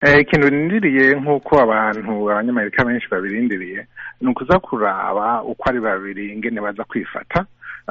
ikintu birindiriye nk'uko abantu abanyamerika benshi babirindiriye ni ukuza kuraba uko ari babiri ingene baza kwifata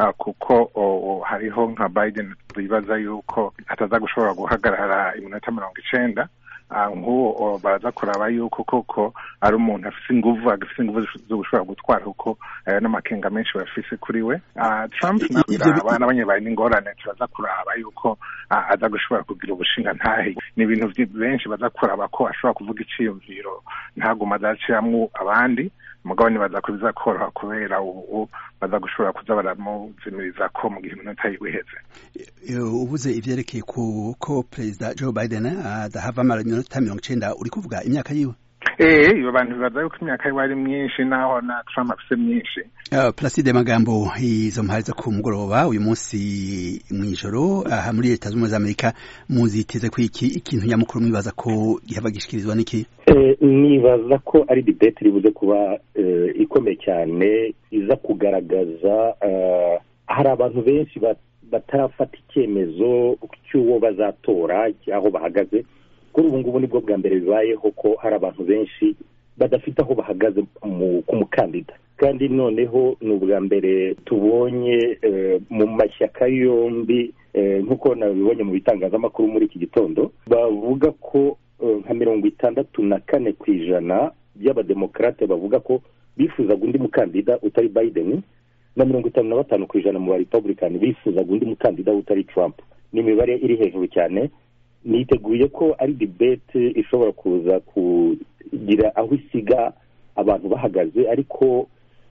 kuko hariho nka biden bibaza yuko ataza gushobora guhagarara iminota mirongo icenda nk'uwo baraza kuraba yuko koko ari umuntu afise inguvu agafise inguvu zo gushobora gutwara kuko n'amakenga menshi bafise kuri we trump nabiraba n'abanyabaye n'ingorane turaza kuraba yuko aza gushobora kugira ubushinga ntahe ni ibintu benshi baza kuraba ko ashobora kuvuga iciyumviro ntaguma azaciramwo abandi mugabo nibaza ko bizakoroha kubera ubu baza gushobora kuza baramuzimiriza ko mu gihe iminota yiwe iheze ubuze ivyerekeye ku ko perezida joe biden adahava amara iminota mirongo icenda uri kuvuga imyaka yiwe ee iyo bantu bibaza yuko imyaka yiwe ari myinshi naho na trump afise myinshi uh, placide magambo izo mpari zo ku mugoroba uyu munsi mw'ijoro aha muri leta z'ubumwe z'amerika muziteze ko iki ikintu nyamukuru mwibaza ko gihava gishikirizwa n'iki nibaza ko ari debate ribuze kuba ikomeye cyane iza kugaragaza hari abantu benshi batarafata icyemezo cy'uwo bazatora aho bahagaze kuri ubu ngubu nibwo bwa mbere bibayeho ko hari abantu benshi badafite aho bahagaze ku mukandida kandi noneho ni ubwa mbere tubonye mu mashyaka yombi nk'uko nabibonye mu bitangazamakuru muri iki gitondo bavuga ko nka mirongo itandatu na kane ku ijana by'abademokarate bavuga ko bifuzaga undi mukandida utari biden na mirongo itanu na batanu ku ijana mu barepublican bifuzaga undi mukandida utari trump ni imibare iri hejuru cyane niteguye ko ari debate ishobora kuza kugira aho isiga abantu bahagaze ariko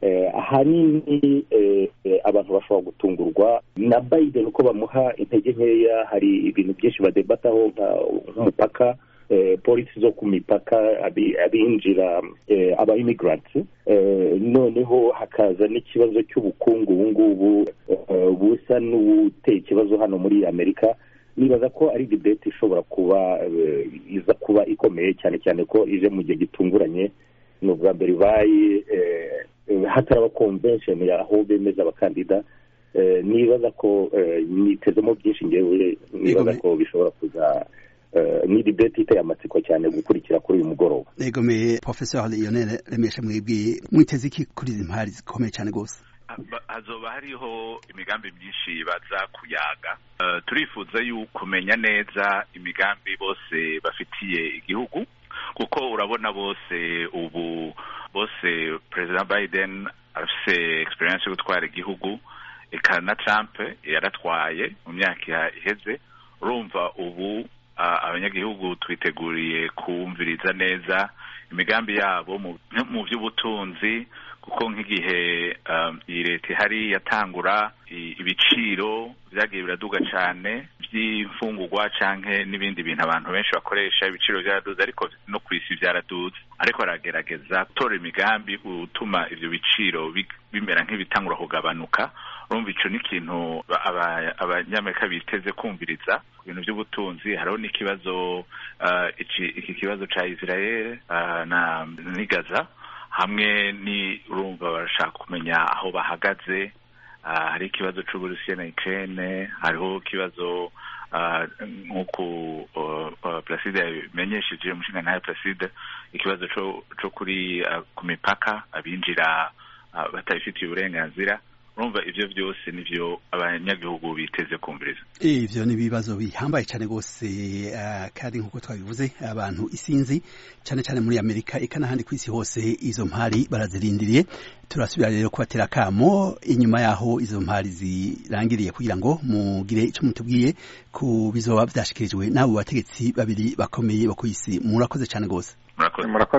ahanini abantu bashobora gutungurwa na biden uko bamuha intege nkeya hari ibintu byinshi badebataho nk'umupaka polisi zo ku mipaka abinjira aba immigrants noneho hakaza n'ikibazo cy'ubukungu ubu ngubu busa n'ubuteye ikibazo hano muri amerika nibaza ko ari debate ishobora kuba iza kuba ikomeye cyane cyane ko ije mu gihe gitunguranye ni ubwa mbere ibaye hataraba convention aho bemeza abakandida nibaza ko nitezemo byinshi ngewe nibaza ko bishobora kuza ni debate iteye amatsiko cyane gukurikira kuri uyu mugoroba negomeye professeur lionel remesha mwebwe mwiteze iki kuri izi mpari zikomeye cyane rwose hazoba hariho imigambi myinshi baza kuyaga turifuza yuko kumenya neza imigambi bose bafitiye igihugu kuko urabona bose ubu bose perezida biden afise experience yo gutwara igihugu eka na trump yaratwaye mu myaka iheze urumva ubu abanyagihugu twiteguriye kumviriza neza imigambi yabo mu by'ubutunzi kuko nk'igihe iyi leta ihari yatangura ibiciro byagiye biraduga cyane by'imfungurwa canke n'ibindi bintu abantu benshi bakoresha ibiciro byaraduze ariko no ku isi byaraduze ariko aragerageza gutora imigambi utuma ivyo biciro bimera nk'ibitangura kugabanuka urumva ico n'ikintu abanyamerika biteze kumviriza ku bintu by'ubutunzi hariho n'ikibazo iki kibazo ca israel na nigaza hamwe ni urumva barashaka kumenya aho bahagaze hari ikibazo c'uburusiya na ukraine hariho ikibazo nk'uko placide yabimenyesheje umushinga ntayo placide ikibazo co kuri ku mipaka abinjira batabifitiye uburenganzira urumva ivyo byose nivyo abanyagihugu biteze kumviriza ivyo ni ibibazo bihambaye cyane rwose uh, kandi nk'uko twabivuze abantu isinzi cyane cyane muri amerika eka n'ahandi ku isi hose izo mpari barazirindiriye turasubira rero kubatera akamo inyuma yaho izo mpari zirangiriye kugira ngo mugire icyo mutubwiye ku bizoba vyashikirijwe n'abo bategetsi babiri bakomeye bo ku isi murakoze cyane rwose murakoze